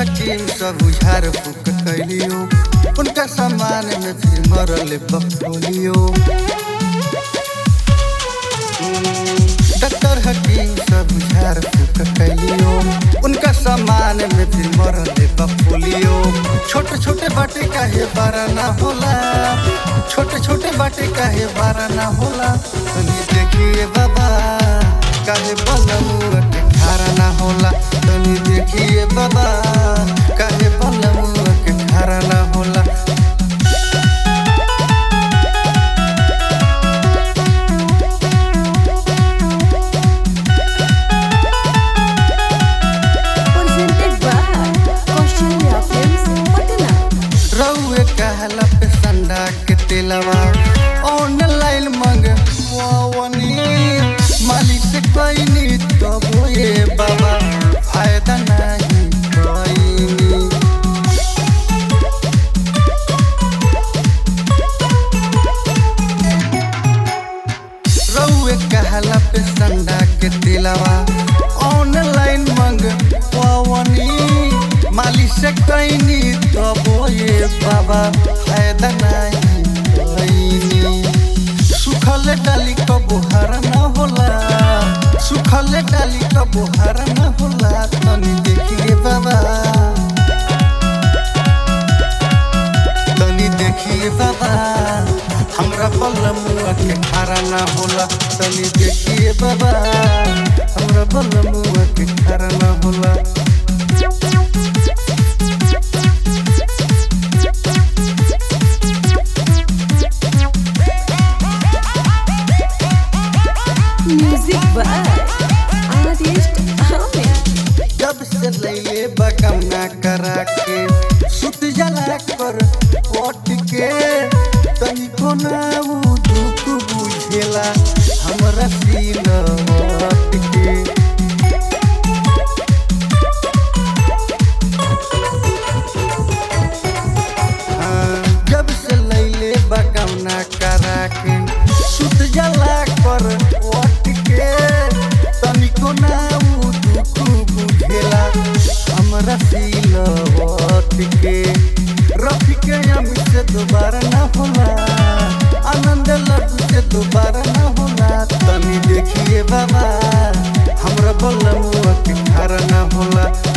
हकीम सब उझार फूक कैलियो उनका सामान में फिर मरल बपोलियो डॉक्टर हकीम सब उझार फूक कैलियो उनका सामान में फिर मरल बपोलियो छोटे छोटे बाटे काहे बारा ना होला छोटे छोटे बाटे काहे बारा ना होला तनी देखिए बाबा काहे बलमुआ के खारा ना होला तनी देखिए बाबा काहे बलमुआ के खारा ना होला presented by Kaushल्या Films, Patna. रउए कहला पे संडा के तेलवा ऑनलाइन मंगवावनी मालिक से कहनी तब ये बाबा फायदा नहीं कहनी रउए कहला पे संडा के दिलवा ऑनलाइन मंगवावनी माली से कहनी तब ये बाबा फायदा नहीं कहनी सुखल डाली क बुहार न होला सुखल डाली क बुहार न होला तनी देखिए बाबा तनी देखिए बाबा हमरा बलमुआ के खारा ना होला तनी देखिए बाबा हमरा बलमुआ के खारा ना होला Music by Artist Ahmed. जब से लैले बकमना करा के सुत जला कर ओट के तनी को ना उ दुख बुझेला हमरा सीन ओट के हाँ, जब से लैले बकमना करा के सुत जला कर ओट के तनिको ना उ दुख बुझेला हमरा सिलवट के रफी के अमी से दोबारा ना होला आनंद लड्डू से दोबारा ना होला तनी देखिए बाबा हमरा बलमुआ के खारा ना होला